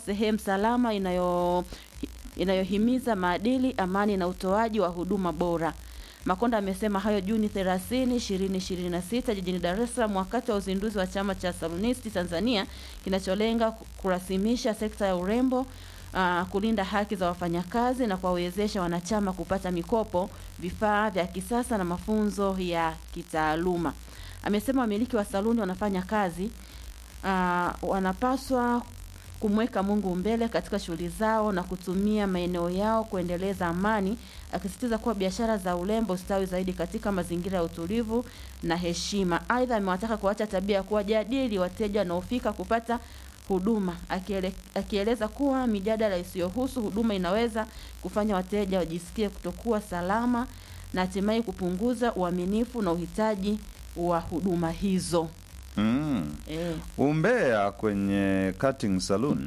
sehemu salama inayo inayohimiza maadili, amani na utoaji wa huduma bora. Makonda amesema hayo Juni 30, 2026 jijini Dar es Salaam wakati wa uzinduzi wa chama cha Salonisti Tanzania kinacholenga kurasimisha sekta ya urembo, uh, kulinda haki za wafanyakazi na kuwawezesha wanachama kupata mikopo, vifaa vya kisasa na mafunzo ya kitaaluma. Amesema wamiliki wa saluni wanafanya kazi uh, wanapaswa kumweka Mungu mbele katika shughuli zao na kutumia maeneo yao kuendeleza amani, akisisitiza kuwa biashara za urembo ustawi zaidi katika mazingira ya utulivu na heshima. Aidha, amewataka kuacha tabia ya kuwajadili wateja wanaofika kupata huduma, akiele, akieleza kuwa mijadala isiyohusu huduma inaweza kufanya wateja wajisikie kutokuwa salama na hatimaye kupunguza uaminifu na uhitaji wa huduma hizo. Mm. Eh, Umbea kwenye cutting saloon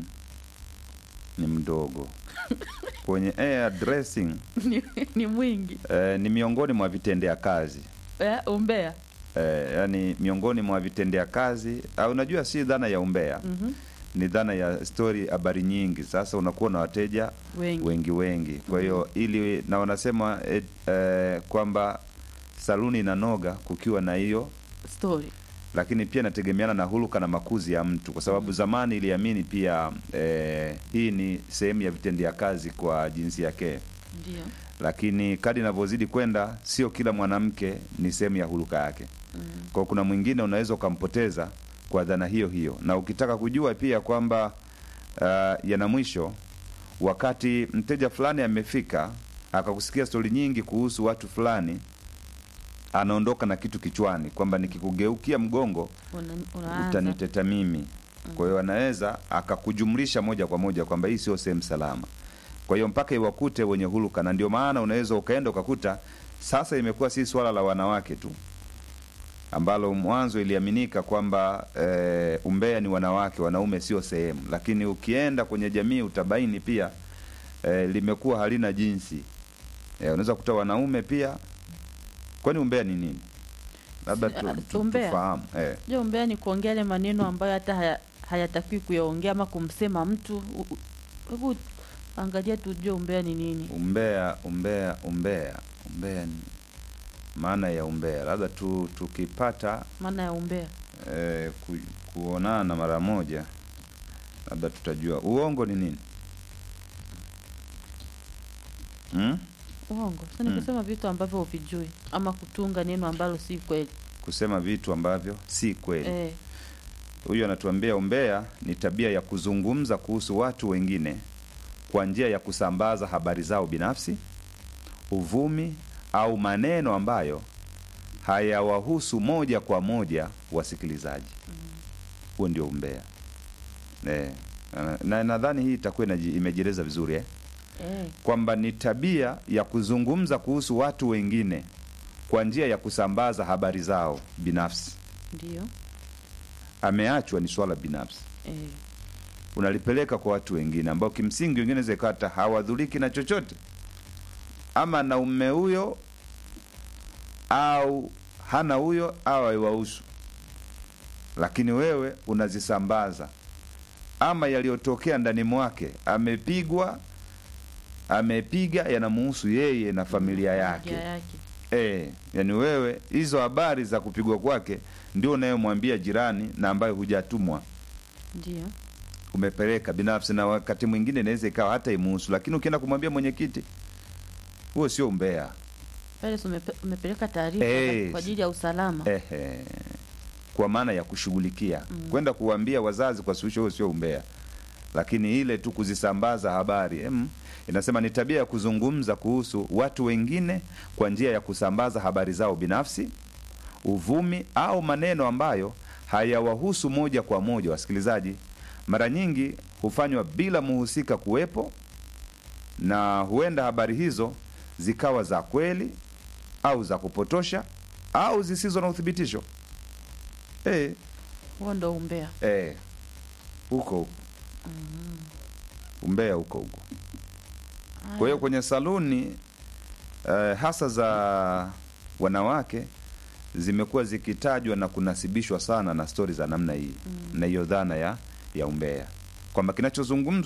ni mdogo. kwenye hair dressing ni, ni mwingi eh, ni miongoni mwa vitendea kazi eh, umbea eh, yani miongoni mwa vitendea kazi au unajua si dhana ya umbea Mhm. ni dhana ya story habari nyingi sasa unakuwa na wateja wengi, wengi wengi kwa hiyo ili na wanasema eh, eh, kwamba saluni inanoga kukiwa na hiyo story lakini pia inategemeana na huluka na makuzi ya mtu kwa sababu zamani iliamini pia eh, hii ni sehemu ya vitendea kazi kwa jinsia yake ndio lakini kadi inavyozidi kwenda sio kila mwanamke ni sehemu ya huluka yake kwa kuna mwingine unaweza ukampoteza kwa dhana hiyo hiyo na ukitaka kujua pia kwamba uh, yana mwisho wakati mteja fulani amefika akakusikia stori nyingi kuhusu watu fulani anaondoka na kitu kichwani kwamba nikikugeukia mgongo Una, unaanza utaniteta mimi kwa hiyo anaweza akakujumlisha moja kwa moja kwamba hii sio sehemu salama kwa hiyo mpaka iwakute wenye huluka na ndio maana unaweza ukaenda ukakuta sasa imekuwa si swala la wanawake tu ambalo mwanzo iliaminika kwamba e, umbea ni wanawake wanaume sio sehemu lakini ukienda kwenye jamii utabaini pia e, limekuwa halina jinsi e, unaweza kuta wanaume pia kwani umbea ni nini labda tu, Ah, tu, umbea? tufahamu e. je umbea ni kuongea yale maneno ambayo hata haya- hayatakiwi kuyaongea ama kumsema mtu U- u- hebu angalia tujue umbea ni nini umbea umbea umbea umbea ni maana ya umbea labda tu tukipata maana ya umbea eh, ku, kuonana mara moja labda tutajua uongo ni nini hmm? uongo sasa ni Mm. kusema vitu ambavyo huvijui ama kutunga neno ambalo si kweli kusema vitu ambavyo si kweli eh, huyu anatuambia umbea ni tabia ya kuzungumza kuhusu watu wengine kwa njia ya kusambaza habari zao binafsi uvumi au maneno ambayo hayawahusu moja kwa moja wasikilizaji huo ndio umbea eh, na nadhani hii itakuwa inaji- imejieleza vizuri eh? eh, kwamba ni tabia ya kuzungumza kuhusu watu wengine kwa njia ya kusambaza habari zao binafsi ndio ameachwa ni swala binafsi eh, unalipeleka kwa watu wengine ambao kimsingi wengine zekata hawadhuriki na chochote ama na umme huyo au hana huyo au haiwahusu lakini wewe unazisambaza ama yaliyotokea ndani mwake amepigwa amepiga yanamuhusu yeye na familia yake familia yake e, yani wewe hizo habari za kupigwa kwake ndio unayomwambia jirani na ambayo hujatumwa ndio umepeleka binafsi na wakati mwingine inaweza ikawa hata imuhusu lakini ukienda kumwambia mwenyekiti huo sio umbea pale si umepe- umepeleka taarifa Eh, kwa ajili ya usalama Ehe. kwa maana ya kushughulikia Mm. kwenda kuwaambia wazazi kwa suluhisho huo sio umbea lakini ile tu kuzisambaza habari em, inasema ni tabia ya kuzungumza kuhusu watu wengine kwa njia ya kusambaza habari zao binafsi uvumi au maneno ambayo hayawahusu moja kwa moja wasikilizaji mara nyingi hufanywa bila muhusika kuwepo na huenda habari hizo zikawa za kweli au za kupotosha au zisizo na uthibitisho Eh, huo ndo umbea eh, huko huko umbea huko huko kwa hiyo kwenye saluni eh, hasa za wanawake zimekuwa zikitajwa na kunasibishwa sana na stori za namna hii na hiyo dhana ya ya umbea kwamba kinachozungumzwa